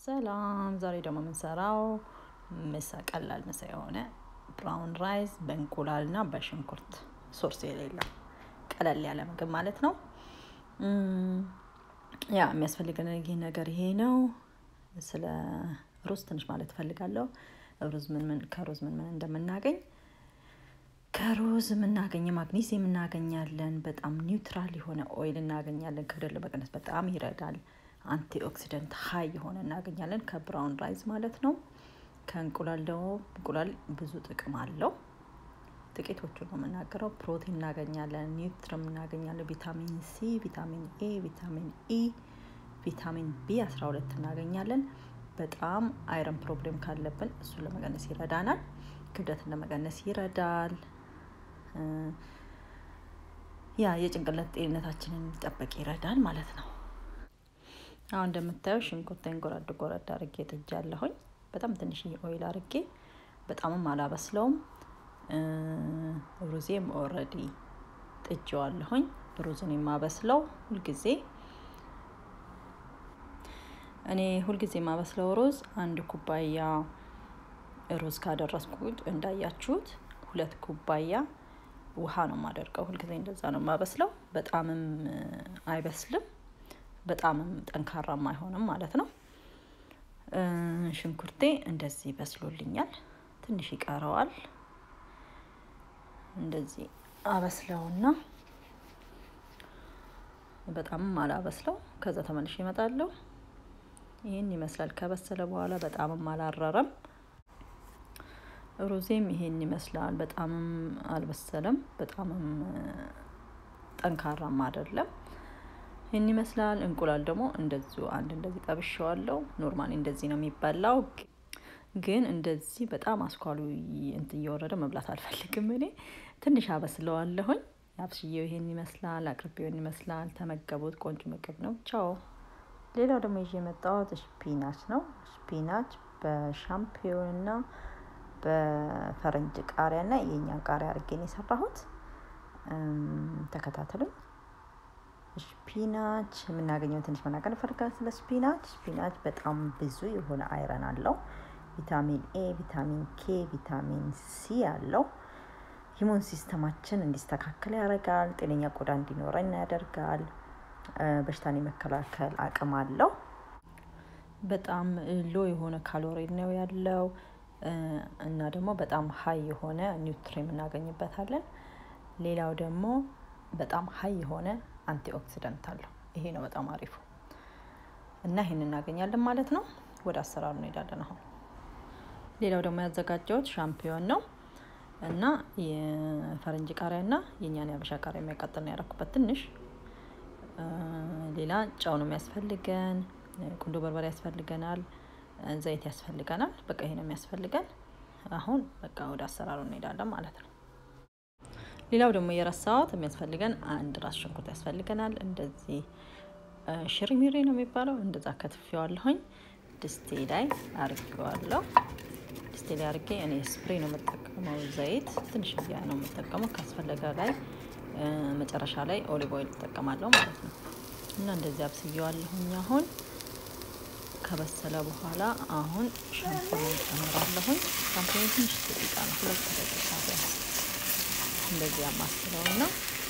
ሰላም ዛሬ ደግሞ የምንሰራው ምሳ ቀላል ምሳ የሆነ ብራውን ራይስ በእንቁላል እና በሽንኩርት ሶርስ የሌለው ቀለል ያለ ምግብ ማለት ነው። ያ የሚያስፈልገን ይህ ነገር ይሄ ነው። ስለ ሩዝ ትንሽ ማለት እፈልጋለሁ። ሩዝ ምን ምን ከሩዝ ምን ምን እንደምናገኝ ከሩዝ የምናገኘ ማግኒዚየም እናገኛለን። በጣም ኒውትራል የሆነ ኦይል እናገኛለን። ክብደት ለመቀነስ በጣም ይረዳል። አንቲ ኦክሲደንት ሀይ የሆነ እናገኛለን ከብራውን ራይዝ ማለት ነው። ከእንቁላል ደግሞ እንቁላል ብዙ ጥቅም አለው። ጥቂቶቹ ነው የምናገረው። ፕሮቲን እናገኛለን፣ ኒውትረም እናገኛለን፣ ቪታሚን ሲ፣ ቪታሚን ኤ፣ ቪታሚን ኢ፣ ቪታሚን ቢ አስራ ሁለት እናገኛለን። በጣም አይረን ፕሮብሌም ካለብን እሱን ለመቀነስ ይረዳናል። ክብደትን ለመቀነስ ይረዳል። ያ የጭንቅላት ጤንነታችንን ሊጠበቅ ይረዳል ማለት ነው። አሁን እንደምታየው ሽንኩርቴን ጎረድ ጎረድ አርጌ ጥጃለሁኝ። በጣም ትንሽዬ ኦይል አርጌ በጣምም አላበስለውም። ሩዜም ኦልሬዲ ጥጄዋለሁኝ። ሩዝን የማበስለው ሁልጊዜ እኔ ሁልጊዜ የማበስለው ሩዝ አንድ ኩባያ ሩዝ ካደረስኩት እንዳያችሁት ሁለት ኩባያ ውሃ ነው የማደርገው። ሁልጊዜ እንደዛ ነው የማበስለው። በጣምም አይበስልም፣ በጣምም ጠንካራም አይሆንም ማለት ነው። ሽንኩርቴ እንደዚህ በስሎልኛል። ትንሽ ይቀረዋል። እንደዚህ አበስለውና በጣምም አላበስለው። ከዛ ተመልሼ እመጣለሁ። ይህን ይመስላል። ከበሰለ በኋላ በጣምም አላረረም። ሩዜም ይሄን ይመስላል። በጣምም አልበሰለም፣ በጣምም ጠንካራም አይደለም። ይህን ይመስላል። እንቁላል ደግሞ እንደዚሁ አንድ እንደዚህ ጠብሼዋለሁ። ኖርማሊ እንደዚህ ነው የሚበላው፣ ግን እንደዚህ በጣም አስኳሉ እንትን እየወረደ መብላት አልፈልግም። እኔ ትንሽ አበስለዋለሁኝ። አብስዬው ይሄን ይመስላል። አቅርቤው ይሄን ይመስላል። ተመገቡት። ቆንጆ ምግብ ነው። ቻው። ሌላው ደግሞ ይዤ የመጣሁት ስፒናች ነው። ስፒናች በሻምፒዮን እና በፈረንጅ ቃሪያ እና የእኛ ቃሪያ አድርጌ ነው የሰራሁት። ተከታተሉኝ። ስፒናች የምናገኘው ትንሽ መናገር እፈልጋለሁ ስለ ስፒናች። ስፒናች በጣም ብዙ የሆነ አይረን አለው። ቪታሚን ኤ፣ ቪታሚን ኬ፣ ቪታሚን ሲ አለው። ሂሞን ሲስተማችን እንዲስተካከል ያደርጋል። ጤነኛ ቆዳ እንዲኖረን ያደርጋል። በሽታን የመከላከል አቅም አለው። በጣም ሎ የሆነ ካሎሪ ነው ያለው እና ደግሞ በጣም ሀይ የሆነ ኒውትሪም እናገኝበታለን። ሌላው ደግሞ በጣም ሀይ የሆነ አንቲ ኦክሲደንት አለው። ይሄ ነው በጣም አሪፉ እና ይህን እናገኛለን ማለት ነው። ወደ አሰራሩ እንሄዳለን አሁን። ሌላው ደግሞ ያዘጋጀሁት ሻምፒዮን ነው እና የፈረንጅ ቃሪያ እና የእኛን የአበሻ ቃሪያ የሚያቃጥል ነው ያደረኩበት ትንሽ ሌላ ጨው ነው የሚያስፈልገን። ቁንዶ በርበሬ ያስፈልገናል። ዘይት ያስፈልገናል። በቃ ይሄ ነው የሚያስፈልገን። አሁን በቃ ወደ አሰራሩ እንሄዳለን ማለት ነው። ሌላው ደግሞ የረሳሁት የሚያስፈልገን አንድ ራስ ሽንኩርት ያስፈልገናል። እንደዚህ ሽሪሚሪ ነው የሚባለው። እንደዛ ከትፌዋለሁኝ። ድስቴ ላይ አርጌዋለሁ። ድስቴ ላይ አርጌ እኔ ስፕሬ ነው የምጠቀመው። ዘይት ትንሽ ነው የምጠቀመው። ካስፈለገ ላይ መጨረሻ ላይ ኦሊቭ ኦይል እጠቀማለሁ ማለት ነው። እና እንደዚህ አብስየዋለሁኝ። አሁን ከበሰለ በኋላ አሁን ሻምፖን ጨምራለሁኝ። ሻምፖን ትንሽ ደቂቃ ነው፣ ሁለት ደቂቃ ቢያንስ እንደዚህ አማስለው እና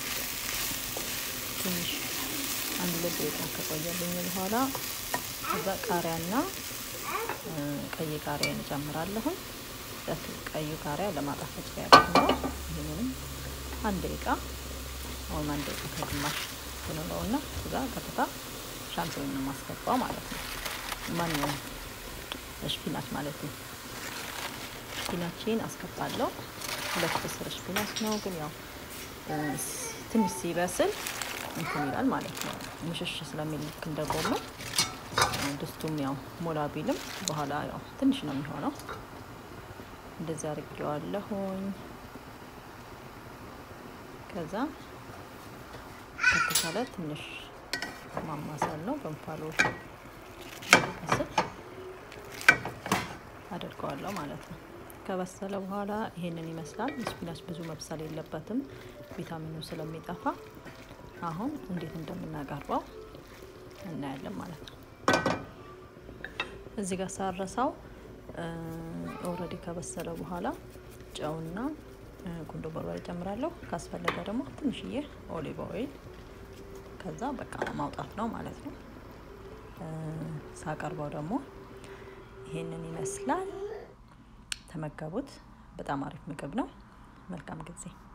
ትንሽ አንድ ሁለት ደቂቃ ከቆየልኝ በኋላ ከዛ ቃሪያና ቀይ ቃሪያ እንጨምራለሁኝ። ቀዩ ቃሪያ ለማጣፈጫ ያደርግ ነው። ይህንንም አንድ ደቂቃ አሁን አንድ ደቂቃ ከግማሽ ትንለው እና ከዛ ቀጥታ ሻምፖን ነው የማስገባው ማለት ነው። ማንኛውም ስፒናች ማለት ነው። ስፒናችን አስገባለሁ። ሁለት ስር ስፒናች ነው፣ ግን ያው ትንሽ ሲበስል እንትን ይላል ማለት ነው። ሙሽሽ ስለሚል ልክ እንደ ጎመን ድስቱም ያው ሞላ ቢልም በኋላ ያው ትንሽ ነው የሚሆነው። እንደዚህ አድርጌዋለሁኝ። ከዛ ከተቻለ ትንሽ ማማሰል ነው በእንፋሎት ስል አድርገዋለሁ ማለት ነው። ከበሰለ በኋላ ይሄንን ይመስላል። ስፒናች ብዙ መብሰል የለበትም ቪታሚኑ ስለሚጠፋ። አሁን እንዴት እንደምናቀርበው እናያለን ማለት ነው። እዚህ ጋር ሳረሳው ኦልሬዲ ከበሰለ በኋላ ጨውና ቁንዶ በርበሬ ጨምራለሁ። ካስፈለገ ደግሞ ትንሽዬ ኦሊቭ ኦይል፣ ከዛ በቃ ማውጣት ነው ማለት ነው። ሳቀርበው ደግሞ ይሄንን ይመስላል። ተመገቡት። በጣም አሪፍ ምግብ ነው። መልካም ጊዜ